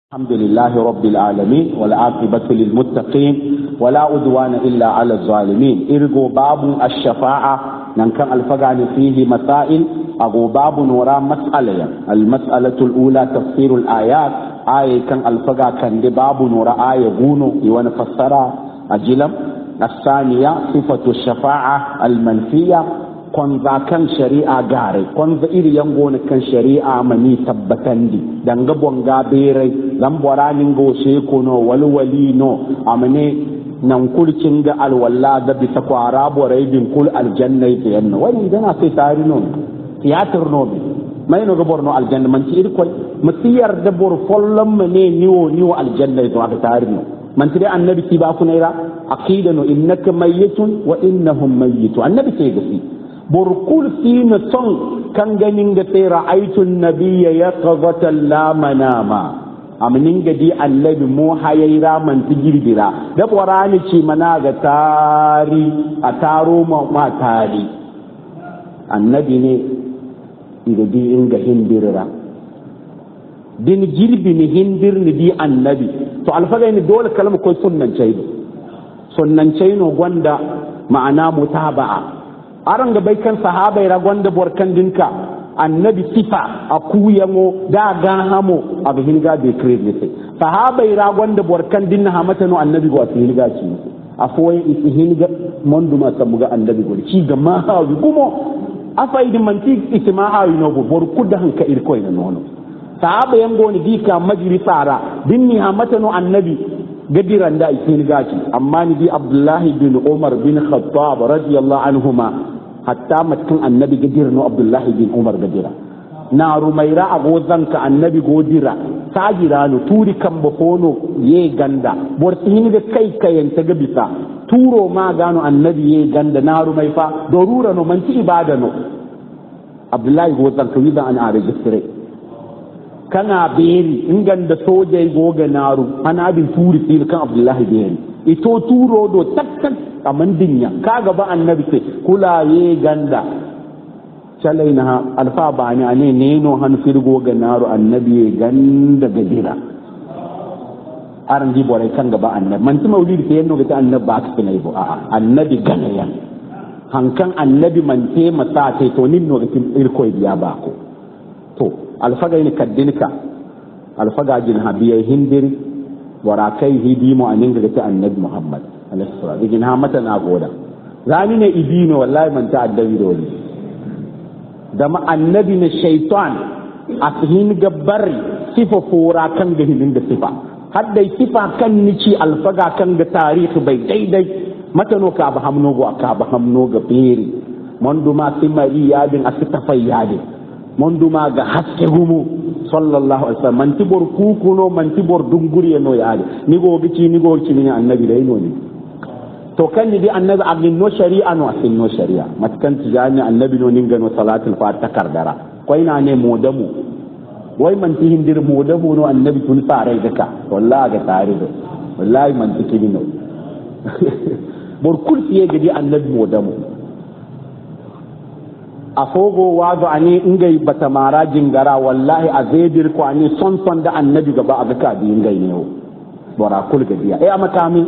الحمد لله رب العالمين والعاقبة للمتقين ولا عدوان إلا على الظالمين إرجو باب الشفاعة ننكر الفقان فيه مسائل أبو باب وراء مسألة المسألة الأولى تفسير الآيات آية كان الفقا كان باب وراء آية غونو يوانا فسرا أجلم الثانية صفة الشفاعة المنفية kwanza kan shari'a gare kwanza iri yango na kan shari'a mani tabbatan di danga bonga berai zan bora ningo sheko no walwali no amane nan kulkin ga alwalla da bisa kwara borai bin kul aljanna ta yanna wani dana sai tari no tiyatar no bi mai no ga borno aljanna man ci iri koy musiyar da bor follon mane niwo niwo aljanna to aka tari no man tire annabi ki ba ku naira aqida no innaka mayyitun wa innahum mayyitu annabi sai gasi burkul na son kan ganin ga sai ra'aitun nabiyya ya qazatan la manama amnin ga di annabi mu hayaira man tigirbira da qur'ani ce mana ga tari a taro ma tari annabi ne idi inga hindirra din girbi ni hindir ni di annabi to alfaga ni dole kalma ko sunnan caido sunnan no gwanda ma'ana mutaba'a aran ga bai kan sahabai ragon da borkan dinka annabi sifa a kuyango da ga hamo a bihin ga bai kire ne sai sahabai ragon da borkan dinna hamata no annabi go asihin ga ci a foyin isihin ga mondu ma samu ga annabi go ci ga ma ha gumo afa idin manti isma ha no go bor kudda hanka irko ina nono sahaba yango ni dika majri sara dinni hamata no annabi gadiran da isihin ga ci amma ni bi abdullahi bin umar bin khattab radiyallahu anhuma hatta matkin annabi gadir no abdullahi bin umar gadira na rumaira a gozan ka annabi godira sajira no turi kan bafono ye ganda bor hin da kai kayan ta bisa turo ma gano annabi ye ganda na rumai fa dorura no manti ibada no abdullahi gozan ka widan an are gisire kana beri inganda soja goga naru ana bin turi kan abdullahi beri ito turo do tak tak kaman dinya kaga ba annabi ce kula ye ganda calai na alfa ba ni ane neno han firgo ga naro annabi ye ganda ga dira aran di bore kan gaba annabi man ti maulidi ke yendo ga annabi ba ka kinai bo a'a annabi gana yan hankan annabi man te masa te to nin no ga irko biya ba ko to alfaga ni kaddinka alfaga jin habiya hindiri wara kai hidimo anin ga ta annabi muhammad alaihi salatu digin ha mata na goda zani ne ibino wallahi man ta addabi da wani da ma annabi ne shaitan a cikin gabbari sifa fura kan ga hilin da sifa hadda sifa kan nici alfaga kan ga tarihi bai daidai mata no ka ba hamno go ka ba hamno ga beri mondu ma simari yadin asitafai yadin mondu ma ga haske humu sallallahu alaihi wasallam man tibor kukuno man tibor dunguri no yaade ni go gici ni go gici ni annabi dai no ni to kan ni di annabi agin no shari'a no asin no shari'a matkan tijani annabi no ninga no salatul fatiha kardara koy na ne modamu wai man ti hindir modamu no annabi tun sarai daka wallahi ga tare do wallahi man ti kini no bor kursiye gidi annabi modamu a fogo wazo ani ingai bata mara jingara wallahi a zedir ko ani son son da annabi gaba a ga bi ingai ne bora kul gadiya eh amakami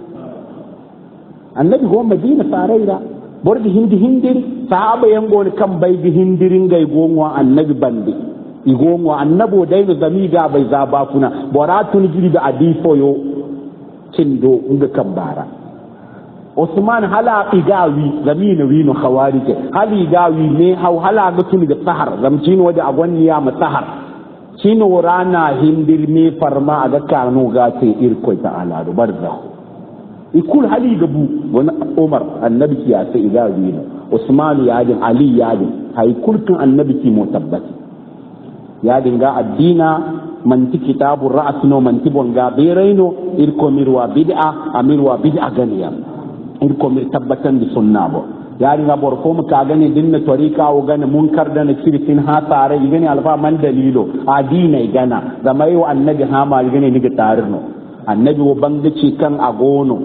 annabi go madina faraira bordi hindi hindiri sahaba yango ni kan bai gi hindirin gai gonwa annabi bande igonwa annabo daino zami ga bai zaba kuna bora tun giri da adifo yo cindo inga kan bara Usman hala igawi zamina wino khawarije hali igawi ne hau hala ga tuni da sahar zamcin waje a gwanniya ma sahar shine rana hindir me farma a ga kanu ga te irko ta ala do barza ikul hali gabu wani Umar annabi ki ya sai igawi ne Usman ya din Ali ya din hay kulkin annabi ki mo tabbati ya dinga addina manti kitabur ra'as no manti bonga beraino irko mirwa bid'a amirwa bid'a ganiyam in ko mi tabbatan da sunna bo yari nga bor ko ka gane dinna tarika o gane munkar da na kirkin ha tare gane alfa man dalilo adina gana zama yau annabi ha ma gane ni ga tarino annabi wo bangaci kan agono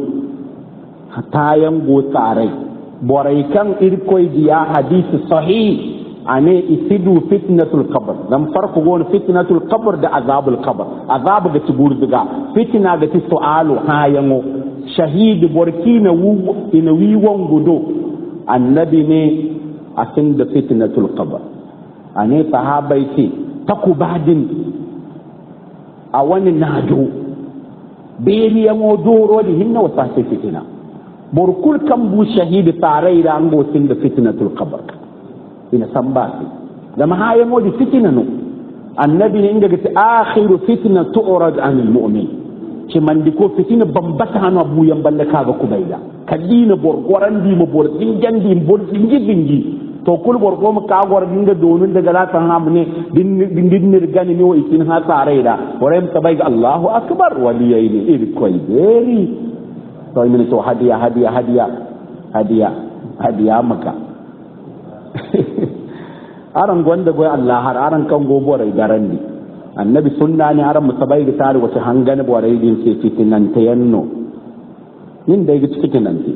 tayan go tare borai kan irkoi diya hadisi sahih ane isidu fitnatul qabr dan farko gon fitnatul qabr da azabul qabr azabu ga tugurduga fitna ga ti su'alu hayango shahidi borkina wu ina wiwon gudo annabi ne asin da fitnatul qabr ane sahabai ce takubadin a wani nado beriyan doro da hinna wasa fitina borkul kan bu shahidi tarai da an gosin da fitnatul qabr ina san ba su zama hayan waje fitina no annabi ne inda gati akhiru fitna tu'rad anil mu'min ci man di ko fitina bambata hanu abuyan balle kaga kubaida kadina borgoran di mo bor dingan di bor dingi dingi to kul borgo mu ka gor dinga donun daga latan ham ne din din ne gani ne wa ikin ha tare da warem tabai ga Allahu akbar waliyai ne iri koi beri to min to hadiya hadiya hadiya hadiya hadiya maka aran gwanda goy Allah har aran kan go bore garan ni annabi sunna ne aran musabai ga tare wace hangane bore din sai fitinan ta yanno nin da ga fitinan ta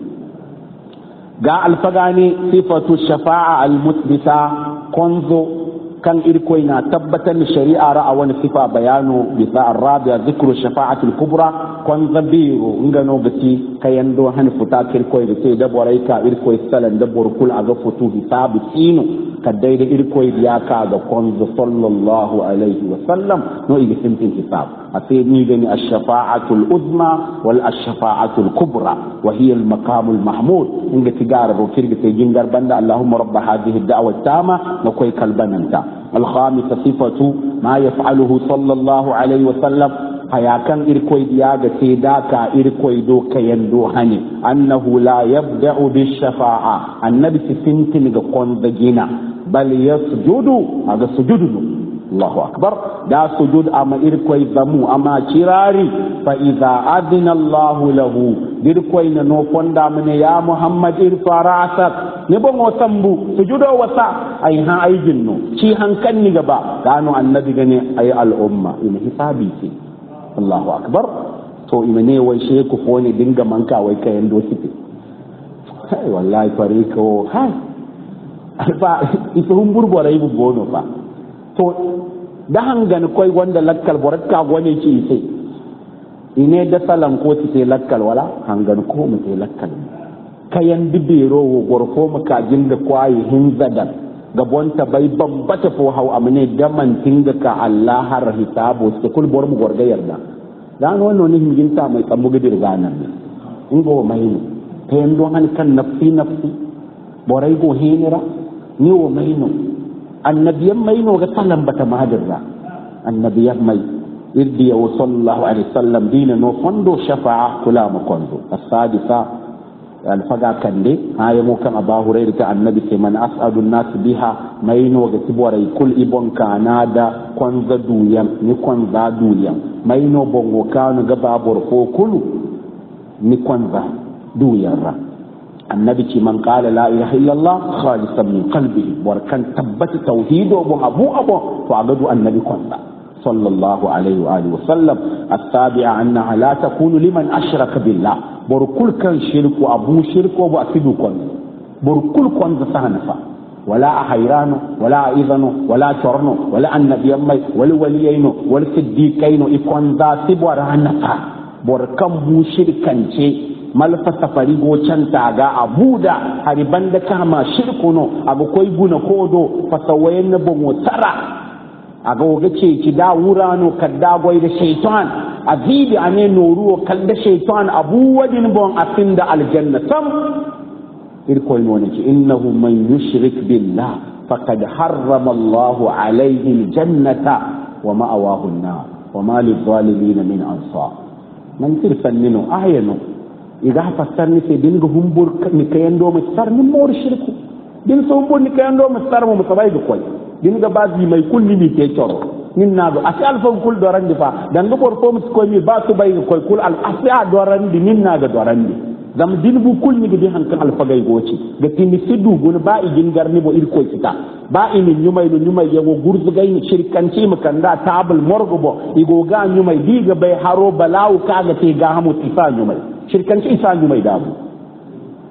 ga alfagani sifatu shafa'a almusbita konzo kan irkoi na tabbatar da shari'a ra'a wani sifa bayano bisa arabiya zikru shafa'atul kubra kon zabiru ngano gati kayan do hani futa kirkoi da sai da borai ka irkoi salan da borkul aga futu hisabu sinu kadai da irkoi ya ka ga konzo sallallahu alaihi wa sallam no igi simtin hisab a sai ni gani ash-shafa'atul uzma wal ash-shafa'atul kubra wa hiya al-maqamul mahmud inga tigara ro kirga sai jingar banda allahumma rabb hadhihi ad-da'wa tama na koi kalbananta الخامسة صفة ما يفعله صلى الله عليه وسلم hayakan irkoi diyaga sai daka irkoi do kayan do hani annahu la yabda'u bi shafa'a annabi sifintin ga konda gina bal yasjudu aga sujudu Allahu akbar da sujud ama irkoi zamu ama kirari fa idza adina Allahu lahu dirkoi na no fonda mene ya Muhammad irfa ra'sak ne bon sambu sujudo wasa ai ha ai jinno ci hankan ni gaba gano annabi gane ai al'umma in hisabi ce Allahu akbar to imane wai she ku fone dinga manka wai kayan do sike hai wallahi fare ko hai alfa ita humbur borai bu gono fa to da hangan koi wanda lakkal borat ka gone ci sai ine da salan ko ti sai lakkal wala hangan ko mu sai lakkal kayan dibero wo gorfo mu ka jinda kwayi hinzadan gabonta bai bambata fo hau amne daman tinga ka Allah har hisabo se kul bor mu gorga yarda dan wannan ne himginta mai tsambu gidir ganan ne in go mai ne tayan don han kan nafsi nafsi borai go hinira ni wo mai no annabiyan mai no ga salam bata mahadirra annabiyan mai irdi ya sallallahu alaihi wasallam dina no fondo shafa'a kula mu kondo as-sadisa alfaga kande haya mo kan aba hurayra ta annabi sai man as'adu nas biha mai no ga tibore kul ibon kana da konza duyan ni konza duyan mai no bongo kanu ga babur ko kulu ni konza duyan ra annabi ce man qala la ilaha illallah khalisan min qalbihi war kan tabbata tauhido bon abu abu to agadu annabi konza صلى الله عليه وآله وسلم السابعة أنها لا تكون لمن أشرك بالله بركل كان شرك وأبو شرك وأبو أسدو كون بركل كون زسانفا ولا أحيران ولا إذن ولا شرن ولا النبي أمي ولا وليين ولا صديقين إكون ذا سبور هنفا بركم بو شركا شيء malfa safari go can taga a buda hari banda kama shirku no abu koi guna kodo fasawayen na bongo tara aga woga ce ki da wurano kadda goy da shaytan azibi ane noruwo kalda shaytan abu wadin bon asinda aljanna tam irko no ne ki innahu man yushrik billah faqad harrama Allahu alayhi aljannata wa ma'awahu an-nar wa ma lidh-dhalimin min ansar man tirfan minu ayanu iga fasar ni sai dinga humbur ni kayan do mu sar ni mor shirku din so humbur ni kayan do mu sar mu sabai ga koy din ga bazi mai kulli mi ke coro nin na do asi alfa kul doran di fa dan ga bor ko mu ko mi ba su bai ga koy kul al asi a doran di nin na ga doran di zam din bu kul ni ga hankan alfa gai goci ga tini sidu gun ba i gin garni bo ir koy kita ba i ni nyumai no nyumai yago gurzu gai ni shirkanci mu kanda tabul morgo bo igo ga nyumai diga bai haro balawu kaga te ga hamu tifa nyumai shirkanci isa nyumai dabu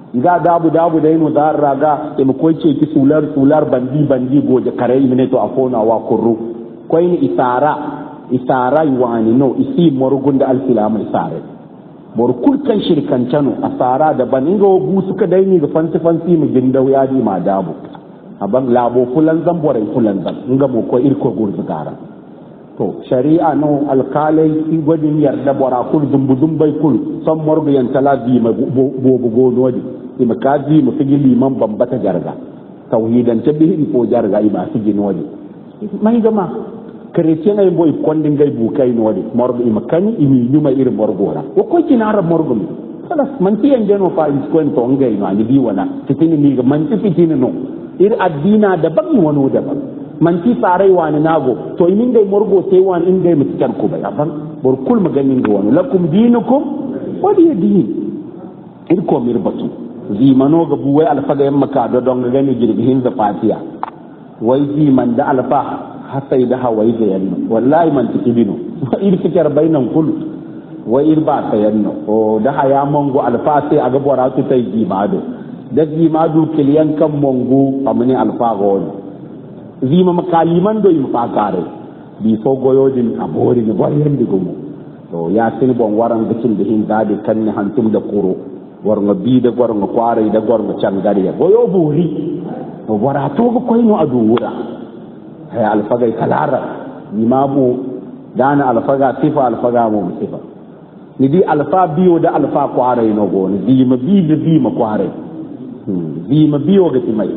ga dabu dabu da yino dar raga e mu koy ce ki sular sular bandi bandi goje kare imine to afona wa kurru koy ni isara isara wani no isi morgunda alkilama isare bor kul kan shirkan cano asara da ban inga bu suka daini ga fanti fanti mu gindau ya di ma dabu aban labo fulan zan bore fulan zan inga mo ko irko gurzu gara to shari'a no alkalai ki gwadin yarda bora kul zumbu zumbai kul son morgu yan tala bi ma bobu gono di ima ka bi mu figi liman bambata jarga tauhidan ta bihin ko jarga ima figi nodi mai gama chrétien ay boy kondin ngay bu kay nodi morgo ima kani imi nyuma ir morgora wo ko kinara morgo mi salas man ti en deno fa is ko en to ngay no ani bi wana titini mi ga man ti fitini no ir addina da ban wano da ban man ti farai wani nago to imin dai morgo sai wani in dai mutkar ku bai ban bor kul maganin ga wani lakum dinukum wadi din ir ko mir batu zimano ga buwai alfaga yamma ka do don ga gani jirgin da fatiya wai ziman da alfa hasai da hawaii da yanno wallahi man tiki bino ir fikar bainan kul wa ir ba ta yanno o da haya mongo alfa sai aga bora tu tai jimado da jimado kiliyan kan mongo amani alfa gon zima makaliman do im fakare bi so goyodin abori ni boyen digumo to ya sin bon waran gicin da hin dadi kan ni hantum da kuro warnga bi da gornga kware da gornga cangariya goyo buri to wara to ko koyno adu wura haya alfagai kalara imamu dana alfaga sifa alfaga mu sifa ni di alfa biyo da alfa kware no go ni di ma bi da bi ma kware di ma biyo ga timai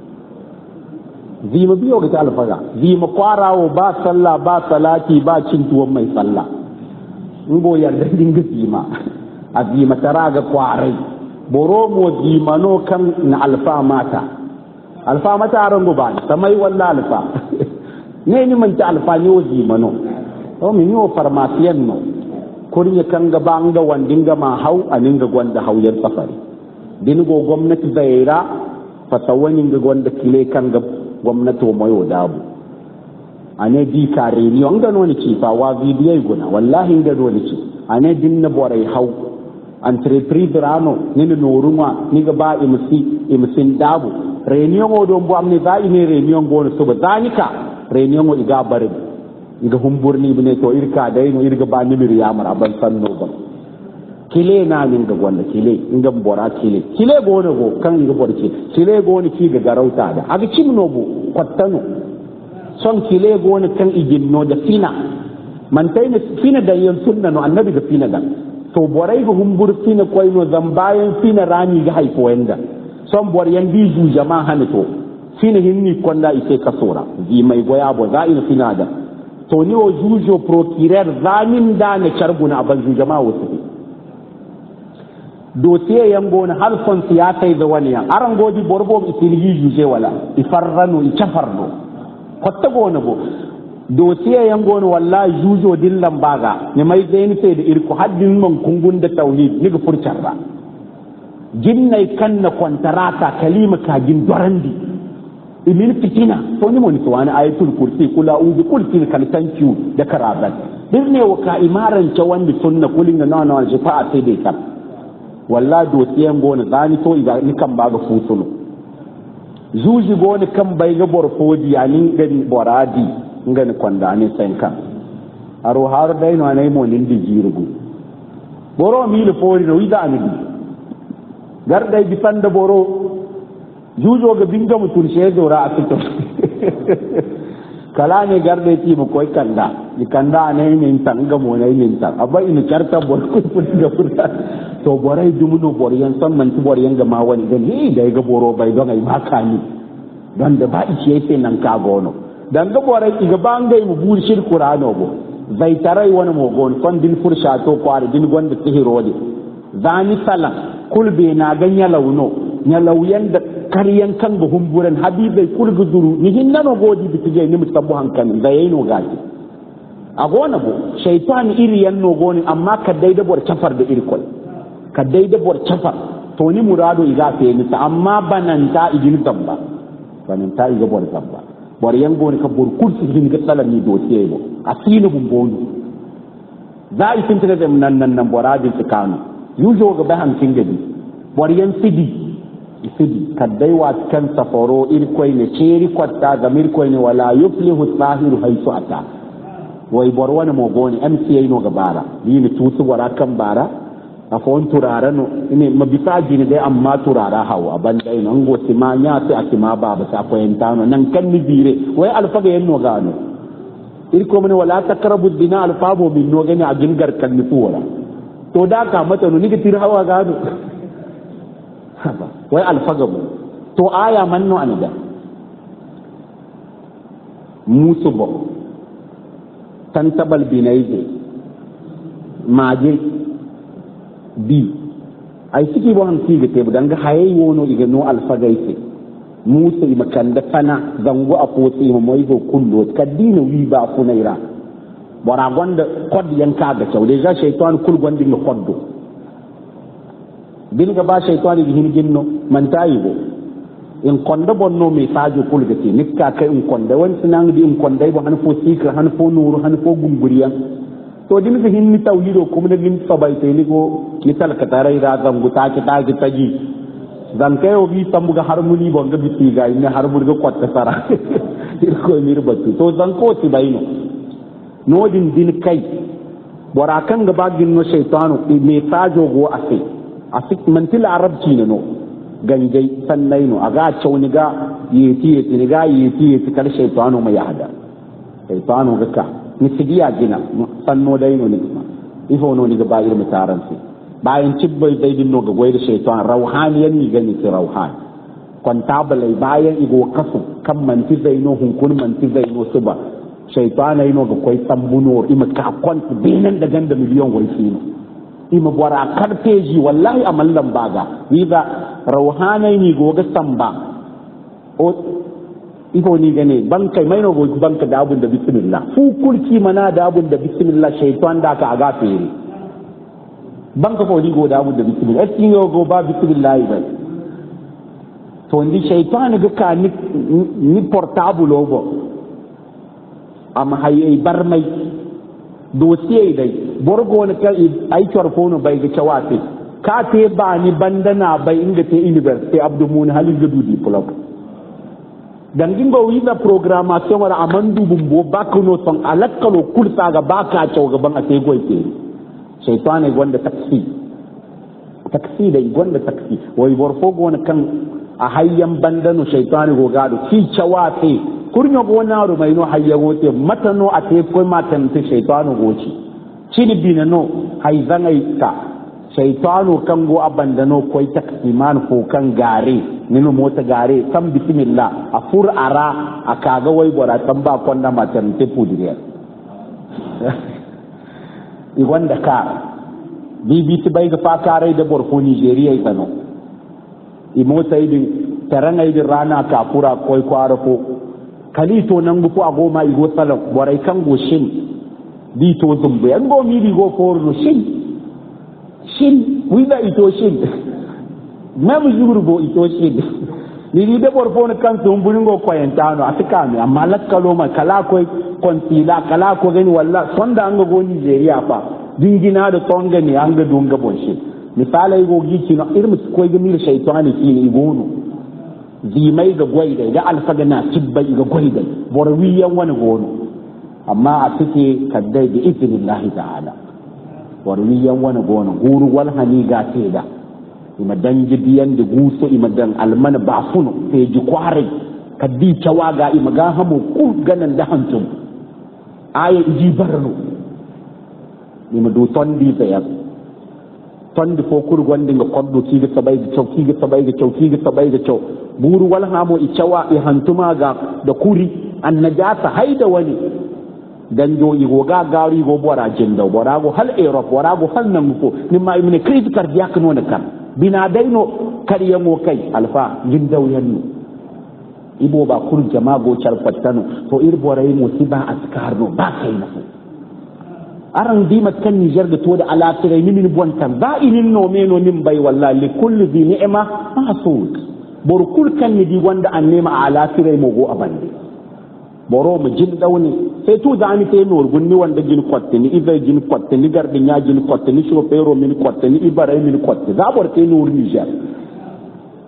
di ma biyo ga alfaga di ma kwarawo ba sallah ba salati ba cin tuwon mai sallah in go yarda dinga zima a zima tara ga kware boro mo zimano kan na alfa mata alfa mata rango ba samai walla alfa ne ni man ta alfa ni waji mano o mi yo farmasiyan no kurnya kan ga banga wandinga ma hau aninga gwanda hauyar safari din go gwamnati zaira fatawani ga gwanda kile kan ga gwamnati wa mayo dabu ane di kare ni on ga noni ci fa wa bidiyo guna wallahi ga noni ci ane din na borai hau entreprise rano ni no ruma ni ga ba imsi imsin dabu réunion o ɗon bo amne za ine réunion gono soba zanika réunion o iga bari iga humburni bine to irka dai no irga ba nimir yamar ban sanno ba kile na min ga gonda kile inga bora kile kile gono go kan iga bor kile kile gono ki ga garauta da aga cimno bo kwattano son kile gono kan iginno da fina man tayne fina da yan sunna no annabi ga fina da to borai ga humbur fina koyno zambayan fina rani ga haifo wanda son bor yan bi ju jama hane to fina hinni konda ise kasora ji mai goya bo za ina fina da to ni o jujo procurer zamin da ne charbuna ban ju jama wasu dossier yan gona har son siyasa da wani yan aran godi borbo isilgi juje wala ifarrano ichafarno kotta gona bo dossier yan gona wallahi jujo dillan baga ne mai zaini sai da irko haddin man kungun da tauhid ni ga furcarra jinnai kan na kwantarata kalima kagin dorandi imin fitina to ni moni to wani ayatul kursi kula ubi kul kin kan tankiu da karabat dirne wa ka imaran ce wanda sunna kulin na nawa shifa sai dai tab walla do tiyan gona zani to iga ni kan ba ga futuno zuji gona kan bai ga borfodi ani gani boradi ngani kwanda ni senka aro har dai no anai mo nin di jirugu boro mi le fori no ida ani garday bisanda boro jujoga binga mu turshe dora a fito kala ne garday ti mu koy kanda ni kanda ne min tanga mo ne min tan abba ina charta bor ko ga furta to borai dumuno bor yan san man ti bor yan ga ma wani dan ni da ga boro bai don ai maka ni dan da ba ice yake nan ka gono dan ga borai iga bangai mu buri shir qur'ano go zai tarai wani mo gon kon din fursha to kwari din gonda tihirode zani salam kulbe na gan ya launo ya lauyan da karyan kan ga humburan habibai kulgu duru ni hinna no godi bitije ni mutabbu hankali da yayi no gaji a gona bo shaytan iri yan no goni amma ka dai da bor chafar da iri kol ka dai da bor chafar to ni murado iga fe ni ta amma bananta igin tamba bananta iga bor tamba bor yan goni ka bor kursi gin ga salami do tebo asinu bumbonu za a yi fintina da nan nan nan boradin tsakanu yujo ga bahan kin gadi boriyan sidi isidi kaddai wa kan safaro irkoi ne ceri kwatta ga mirkoi ne wala yuflihu tsahiru haisu ata wai bor wani mogoni mca no ga bara yini tutu wara kan bara a fon turara no ine mabisa jini dai amma turara hawa banda ino ngo ma nya sai akima baba sa ko entano nan kan ni bire wai alfaga yenno gano irko mene wala taqrabu dina alfabo min no gani a gingar kan ni tuwara to da ka mata no ni tir hawa gano wai alfaga bu to aya manno anida musu bo tantabal binaize maje bi ay siki bo han tiga te danga haye wono iga no alfaga ise musa ima kanda fana zango a potsi ma moy go kullo kadina wi ba funaira bora gonda kod yanka ga cewa deja shaytan kul gondi no koddo bin ga ba shaytan gi hin ginno man tayibo in konda bonno me sajo kul ga te nikka kai in konda wan sinan di in konda bo han fo sikra han fo nuru han fo gumburiya to din ga hin ni tawhido kuma da gin sabai te ni go ni tal ka tare ra zangu ta ki ta ki taji zan kai o bi tambu ga harmoni bo ga biti ga ni harmoni ga kwatta sara ir ko mir batu to zan ko ti bayno no din din kai bora kan ga bagin no shaytanu me sajo go ase asik mantil arabci ne no ganjai sannai no aga cauni ga yeti yeti ni ga yeti yeti kar shaytanu mai hada shaytanu ga ka ni sigiya gina sanno dai no ni ifo no ni ga bayir mutaran sai bayan cibbai dai din no ga goyi da shaytan rauhaniyan ni gani ki rauhan kwantabalai bayan igo kasu kan manti zai no hunkun manti zai no suba shaytan ai no ga koi tambuno ima ka kwanta binan da ganda miliyon wai sino ima bora karfeji wallahi a mallan baga ni ga rauhanai ni goga samba o ifo ni gane ban kai mai no gogi banka da abun da bismillah fu kulki mana da abun da bismillah shaytan da ka aga fere banka ko ni go da abun da bismillah eski yo go ba bismillah ba to ndi shaytan ga ka ni ni portable obo am hayi barmai dosiye dai borgo ne ka ai fono bai ga cawate ka te ba ni bandana bai inga te university abdu mun halin ga du diploma dan gingo wiza programmation wala amandu bumbo bakuno ton alakkalo kursa ga baka caw gaban a sai goite shaytan ne gonda taksi taksi dai gonda taksi wai borfo gona kan a hayyan bandano shaytan go gado ki cawate kurnyo go na ro mai no hayya gote mata no a te ko matan te shaytanu goci cini bina no hay zangai ka shaytanu kan go abandano koy taksiman ko kan gare nino mota gare kan bismillah a fur ara a kaga wai gora tan ba konda matan te pudiriya i wanda ka bbc bai ga fa kare da borfo nigeria itano i mota idin taranga idin rana ka fura koy kwara ko kalito nan gufu a goma igo salam borai kan go shin di to zumbu yan go mi di go forno shin shin wida ito shin mem zubur bo ito shin ni ni de bor fon kan so mburin go koyentano atika mi amma lakkalo ma kala ko kontila kala ko gani walla sonda an go Nigeria fa dingina da tonga ni an ga dunga bon shin misala go gici no irmi ko ga mir shaytani kini igonu zimai ga gwaida ga alfaga na tibbai ga gwaida borwiyan wani gono amma a suke kaddai da izinin ta'ala borwiyan wani gono guru wal hani ga da ima dan jibiyan da guso ima dan almana ba funo sai ji kware kaddi cewa ga ima ga hamu ku ganan da hantum aya iji barno ima do tondi sayar tondi fo kur gonde nga koddo kiga sabay ga cew kiga sabay ga cew kiga sabay ga cew buru wal hamo i cewa i hantuma ga da kuri an najasa haida wani dan jo i goga gari go bora jinda bora go hal europe bora go hal nan ko ni ma imne crise cardiaque no kan bina daino kariya mo kai alfa jindaw yanno ibo ba kur jama go charfattano to ir bora yi musiba askar no ba kai na aran dima kan Niger da to da alafira ni min bontan ba inin no me no nin bai wallahi li kulli bi ni'ma mahsud bor kul kan ni di wanda an nema alafira mo go abande boro mu jin dawni sai to da ani te nor gunni wanda jin kwatte ni ibe jin kwatte ni gardi nya jin kwatte ni shofero min kwatte ni ibara min kwatte za bor te nor Niger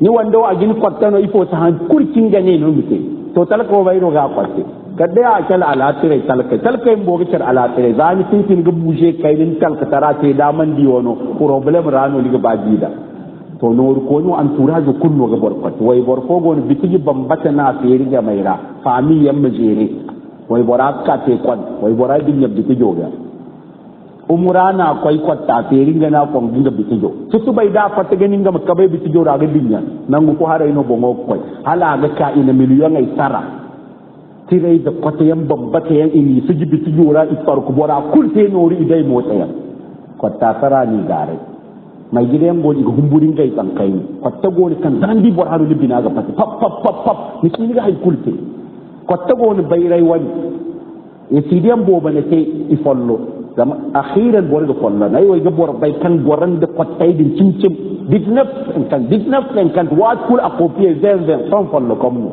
ni wando a gin kwattano ifo ta han kurkin gane no mite to talaka bai ro ga kwatte kadda ya kala ala tire talaka talaka in boga kar ala tire zani tin tin ga buje kai din talaka tara te da man di wono problem rano liga bajida to no ko no an tura ga kunno ga borkot wai borko gon bitigi bambata na feri ga maira fami yamma jere wai bora ka te kwan wai bora din yabbi tijo ga umra na kwai kwatta feri ga na kon dinga bitijo tutu bai da fata ganin ga makabai bitijo ra ga dinya nan ko hara ino bongo kwai hala ga ka ina miliyon ai tara tirai da kwata yan bambata yan ini su ji bitijo ra ifar ku bora kulte nori idai motsa yan kwatta tara ni gare mai gidan goni ga humburin gai tsankai kwatta goni kan zan di bor haru libina ga fati pap pap pap pap ni kini ga haikulte kwatta goni bayrai wani e sidiyan boba ne ke ifollo zama akhiran bor ga follo nay way ga bor bay kan boran de kwatta din cincim dignaf en kan dignaf en kan wat kul a copier zen zen son follo comme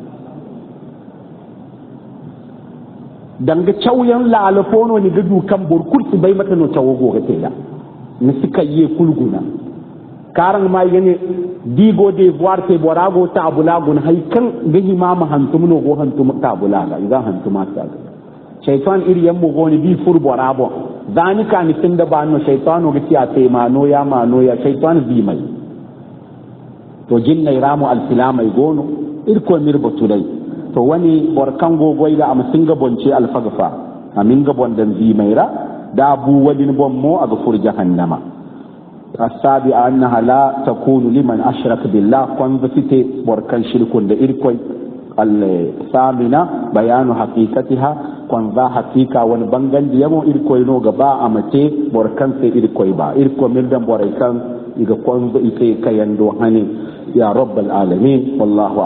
danga chawyan la ala fono ni ga du kan bor kurti bay mata no chawo go ga tela ni suka yi kulguna karan ma gane digo de voir te borago ta abula gun hay kan gaji ma ma hantum no go hantum ta abula ga idan hantuma ta shaytan iri yan go ni bi fur borabo zani ka ni tinda ba no shaytano ga tiya te ma no ya ma no ya shaytan bi mai to jinna ramu al filamai gono irko mirbo tudai to wani borkan go goida am singa bonce al fagfa amin ga bondan bi mai ra da bu wadin bommo aga fur jahannama السابعة أنها لا تكون لمن أشرك بالله كون بسيتي بركان شركون دا إركوي الثامنة بيان حقيقتها كون ذا حقيقة ونبنغن ديامو إركوي نو غبا أمتي بركان سي إركوي با إركوي مردن بركان إذا كون بإيكي كيندو هني يا رب العالمين والله